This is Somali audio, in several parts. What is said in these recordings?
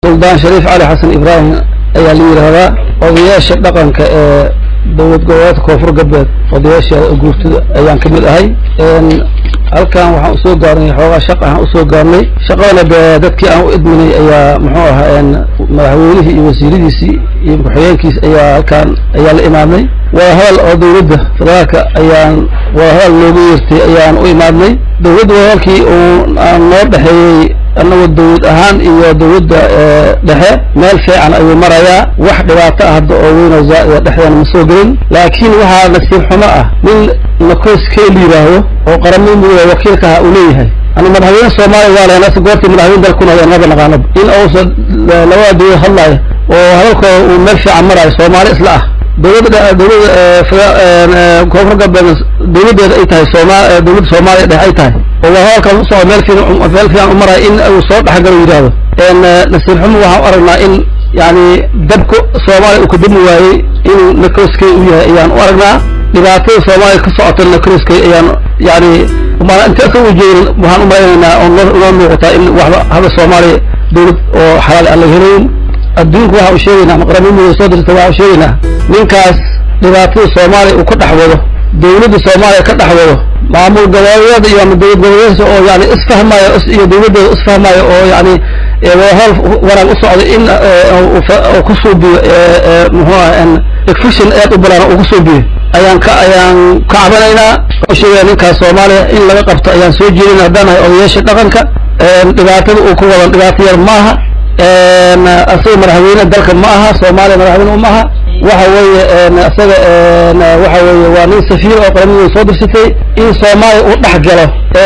suldaan shariif cali xasan ibraahim ayaa la yidhaahdaa odayaasha dhaqanka ee dowlad goboleedka koonfur galbeed odayaasha guurtida ayaan ka mid ahay halkan waxaan usoo gaarnay xoogaa shaq ahaan usoo gaarnay shaqadana de dadkii aan u idminay ayaa muxuu ahaa madaxweynihii iyo wasiiradiisii iyo ku-xigeenkiis ayaa halkaan ayaa la imaadnay waa hadal oo dowladda federaalka ayaan waa hadal loogu yeertay ayaan u imaadnay dowladda wadalkii uu noo dhexeeyey annagoo dawlad ahaan iyo dawladda dhexe meel fiican ayuu marayaa wax dhibaato ah hadda oo weyn oo zaa'ida dhexdeena ma soo gelin laakiin waxaa nasiib xumo ah nin nakoskee la yidhaahdo oo qaramada midooda wakiilkaha uu leeyahay ana madaxweyne soomaaliya waa lahayn asa goortii madaxweyne dalkuna ayaan maba naqaanaba in uusa labada dawlad hadlaayo oo hadalkooda uu meel fiican maraayo soomaali isla ah dawladda dawladda koonfur galbeed dawladdeeda ay tahay sooma dawladda soomaaliya dhex ay tahay oo waa hadalkan usoo meel fiican meel fiican u maraayo in uu soo dhexgalo yidhaahdo nasiib xumo waxaan u aragnaa in yani dabka soomaaliya uu ka dami waayey inuu nakoskey u yahay ayaan u aragnaa dhibaatada soomaaliya ka socota nakoskey ayaan yani maan inta asa u jeedin waxaan u malaynaynaa oo noo muuqataa in waxba hada soomaaliya dawlad oo xalaal aan laga helayn adduunku waxa u sheegaynaa ama qaramada soo dirta waxa u sheegaynaa ninkaas dhibaatada soomaaliya uu ka dhex wado dawladda soomaaliya ka dhex wado maamul goboleedyada iyo ama dawlad goboleedyada oo yani isfahmaayo iyo dawladdeeda isfahmaayo oo yani howl wanaag u socda in uu ku suubiyo muxuu ah fiction aad u balaan uu ku suubiyo ayaan ka ayaan ka cabanaynaa oo sheegaya ninkaas soomaaliya in laga qabto ayaan soo jeedin haddaan nahay odayaasha dhaqanka dhibaatada uu ku wadan dhibaato yar maaha asaga madaxweyne dalka ma aha soomaaliya madaxweyne uma aha waxa weeye isaga waxa weeye waa nin safiir oo qaramada soo dirsatay in soomaaliya uu dhex galo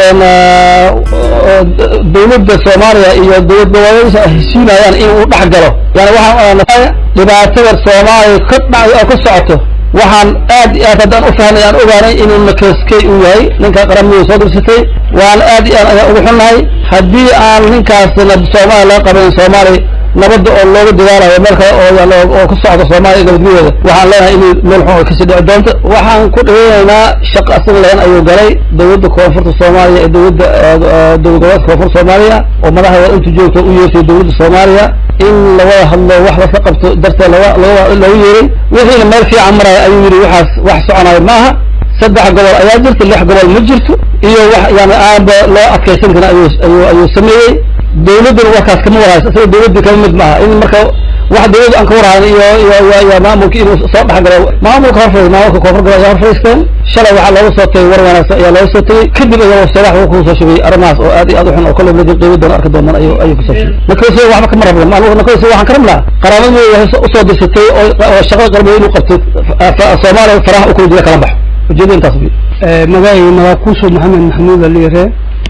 dawladda soomaaliya iyo dawlad goboleedsa heshiinayaan in uu dhex galo yani waxaan dhibaatada soomaaliya ka dha oo ka socoto waxaan aad iyo aad haddaan u fahnay aan ogaanay inuu nakeskey uu yahay ninka qaramada soo dirsatay waan aad iyo aad ayaan ugu xunnahay haddii aan ninkaasna soomaaliya laga qaban soomaaliya nabadda oo looga dadaalayo meel kale oo oo ka socda soomaaliya nabadgelyeeda waxaan leenahay inuu meel xun ay kasii dhici doonto waxaan ku dhaweynaynaa shaqo asaga lahan ayuu galay dawladda koonfurta soomaaliya ee dawladda dowlad goboleedka koonfurta soomaaliya oo madaxdeeda intu joogta u yeertay dawladda soomaaliya in lawada hadlo wax laska qabto darteed laga loogu yeeray wixiina meel fiican maraya ayuu yidhi waxaas wax soconayo maaha saddex gobol ayaa jirta lix gobol ma jirto iyo wax yani aanba loo adkaysan karin ayuu ayuu ayuu sameeyey dawladduna warkaas kama warhayso isaga dawladda kama mid maaha in marka wax dawladda aan ka warhayn iyo iyo iyo maamulka inuu soo dhexgalo maamulka horfadhiis maamulka koonfur gobol ayaa horfadhiisteen shalay waxaa looga soo tagay war wanaagsan ayaa looga soo tagay kadib ayaa sadax wuxuu kusoo shugay arrimahaas oo aad iyo aad u xun oo kolley madib qiimo doona arki doonaan ayuu ayuu kusoo shugay nakasi waxba kama rabna maanugu nakasi waxaan ka rabnaa qaraabadii waxay usoo dirsatay oo oo shaqada qarbeed inuu qabto soomaaliya faraha u kula jira kala baxo ujeedada intaas wey magacayga magakuuso maxamed maxamuud aliire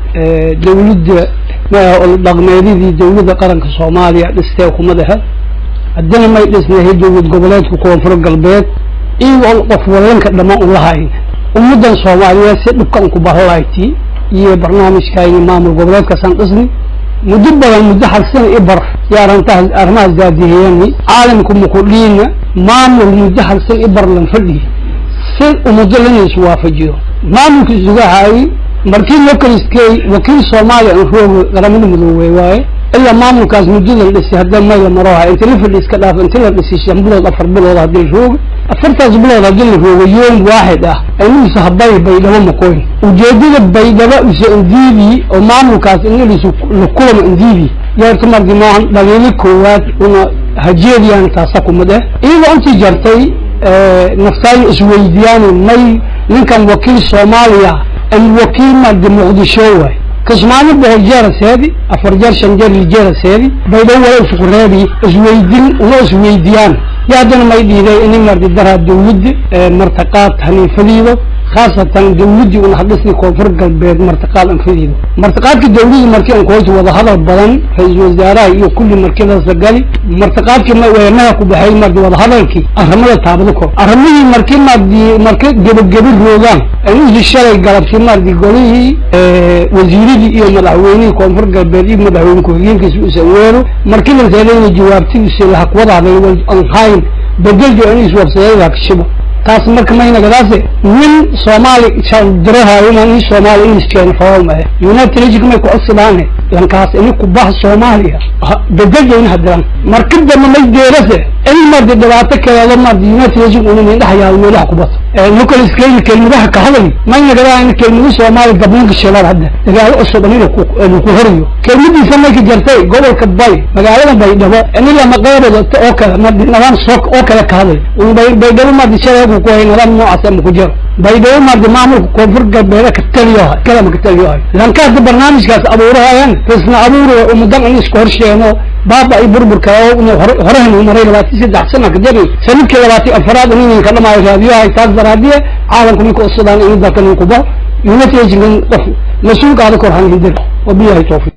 dawladda dhaqmeedidii dawladda qaranka soomaaliya dhistee kuma dhexe haddana may dhisnahay dowlad goboleedka koonfur galbeed iyagoo qof wallanka dhammaan u lahayn ummaddan soomaaliyeed si dhibkan ku bahalayti iyo barnaamijkayni maamul goboleedkaasaan dhisni muddo badan muddo hal sana i bar yaarantaas arrimahaas daadihiyani caalamku mukudhiina maamul muddo hal sana i bar lan fadhiyi si ummaddo lana iswaafajiyo maamulka isugahaayey markii localiskey wakiil soomaaliya aan roogo qaramada midoobey waaye ilaa maamulkaas muddada la dhisay hadda mayla maroha inta la fadhi iska dhaaf inta la dhisay shan bilood afar bilood haddii la roogo afartaas bilood haddii la roogo yoom waaxid ah aynuisa habay baydhabo makoyn ujeedada baydhabo isa indiibi oo maamulkaas inalisu lakulama indiibi yeerta markii maahan dhaliili koowaad una hajeediyaan taasa kuma dheh iyadoo intii jartay naftaayo isweydiyaani may ninkan wakiil soomaaliya an wakiil mardi muqdisho waay kismaani boqol jeera seedi afar jeer shan jeer lijeera seedi baydhabo wala isku reebi isweydin una isweydiyaan yo haddana may dhiiday ini mardi daraa dawladda martaqaad haniifadiido khaasatan dawladdii una hadhisni koonfur galbeed martaqaad anfadiido martaqaadka dawladda markii aan kuhoyta wada hadal badan ra-iisul wasaaraha iyo kulli markidasa gali martaqaadkii madaha ku baxay mardi wada hadalkii arrimada taabado kor arrimihii markii mardi marka gebageba roogaan anusi shalay galabtii mardi golihii wasiiradii iyo madaxweynihii koonfur galbeed iyo madaxweyne ku-xigeenkiisa usan weero markii la seedayna jawaabtidiisa lahaq wadaaday an hayn bedeljo anis wabsadeeda kashibo taas marka maynagadaase nin soomaali dirahayo ma in soomaali ingliskeena fawal mahe united nation may ku codsidaane lankaas ini kubaha soomaaliya bedejayna hadiran marka dambe may deerase in mardi dhibaato kaleedo mardi united nation una mindhahayaa meelaha kubato nicolas kayli kelmadaha ka hadlay maynagadaa in kelmada soomaaliya gabniinka shilaad hadda dagaalo cusub anina ku horiyo kelmadiisa may ka jartay gobolka bay magaalada baydhabo ini lama qeybadato oo kale mardi nidaam soo oo kale ka hadlay baydhabo mardi shaleegu ku hay nidaam noocaas ama ku jiro baydhabo mardi maamulka koonfur galbeeda ka taliyohay kalama ka taliyohay lanka hadda barnaamijkaas abuurahayaan isna abuur umudan in isku horsheeno baaba ay burburka horehan maray labaatan saddex sana kadib sanadkii labaatan afaraad inin ka dhamaayo raadiyohay taas daraadiye caalamku ninka usudaan in dalka nin kubo united nation qof mas-uulka ada korhan hindir wabiyahay tawfiq